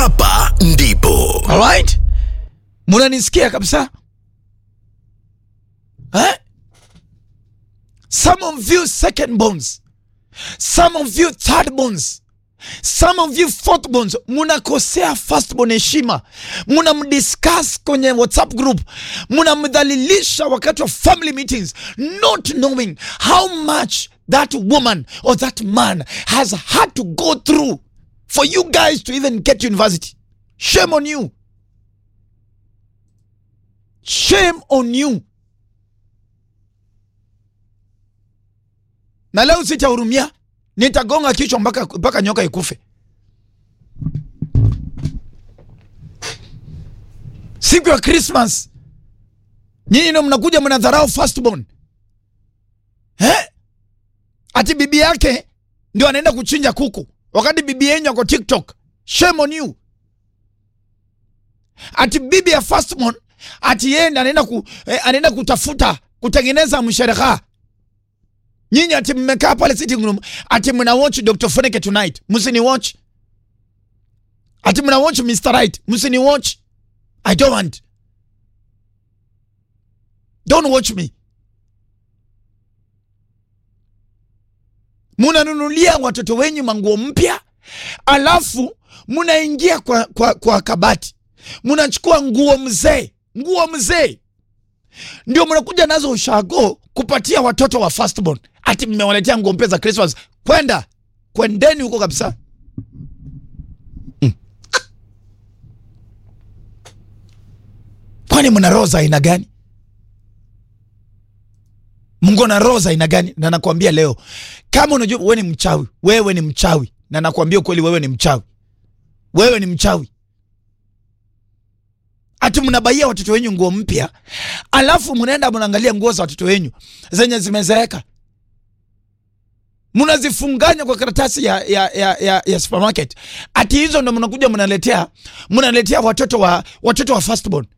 hapa ndipo Alright? Munanisikia kabisa? Eh? Some of you second bonds. Some of you third bonds. Some of you fourth bonds. Munakosea first born heshima. Munamdiscuss kwenye WhatsApp group. Munamdhalilisha wakati wa family meetings not knowing how much that woman or that man has had to go through for you guys to even get to university. Shame on you. Shame on you. Na leo sitahurumia, nitagonga kichwa mpaka mpaka nyoka ikufe. Siku ya Christmas nyinyi ndio mnakuja mnadharau firstborn eh? Ati bibi yake ndio anaenda kuchinja kuku wakati bibi yenyu ako TikTok. Shame on you. Ati bibi ya firstborn ati yeye ndiye anaenda ku, eh, anaenda kutafuta kutengeneza mshereha. Nyinyi ati mmekaa pale sitting room ati mna watch Dr. Foneke tonight. Msini watch. Ati mna watch Mr. Right. Msini watch. I don't want. Don't watch me. Munanunulia watoto wenyu manguo mpya, alafu munaingia kwa, kwa, kwa kabati munachukua nguo mzee, nguo mzee ndio mnakuja nazo ushago kupatia watoto wa firstborn, ati mmewaletea nguo mpya za Christmas. Kwenda kwendeni huko kabisa. Mm. Kwani mna roho za aina gani? Mungu na roho za aina gani? Na nakwambia leo, kama unajua wewe ni mchawi, wewe ni mchawi, na nakwambia ukweli, wewe ni mchawi, wewe ni mchawi ati mnabaia watoto wenyu nguo mpya, alafu mnaenda mnaangalia nguo za watoto wenyu zenye zimezeeka, mnazifunganya kwa karatasi ya, ya, ya, ya, ya supermarket. Ati hizo ndo mnakuja mnaletea mnaletea watoto wa watoto wa firstborn.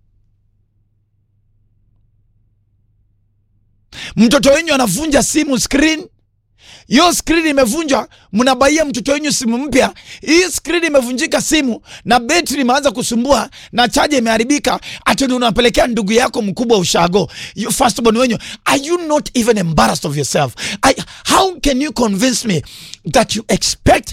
Mtoto wenyu anavunja simu screen hiyo screen imevunjwa, mnabaia mtoto wenyu simu mpya. Hii screen imevunjika simu na betri imeanza kusumbua na chaja imeharibika, ati ndio unapelekea ndugu yako mkubwa ushago, you firstborn wenyu. Are you not even embarrassed of yourself? I, how can you convince me that you expect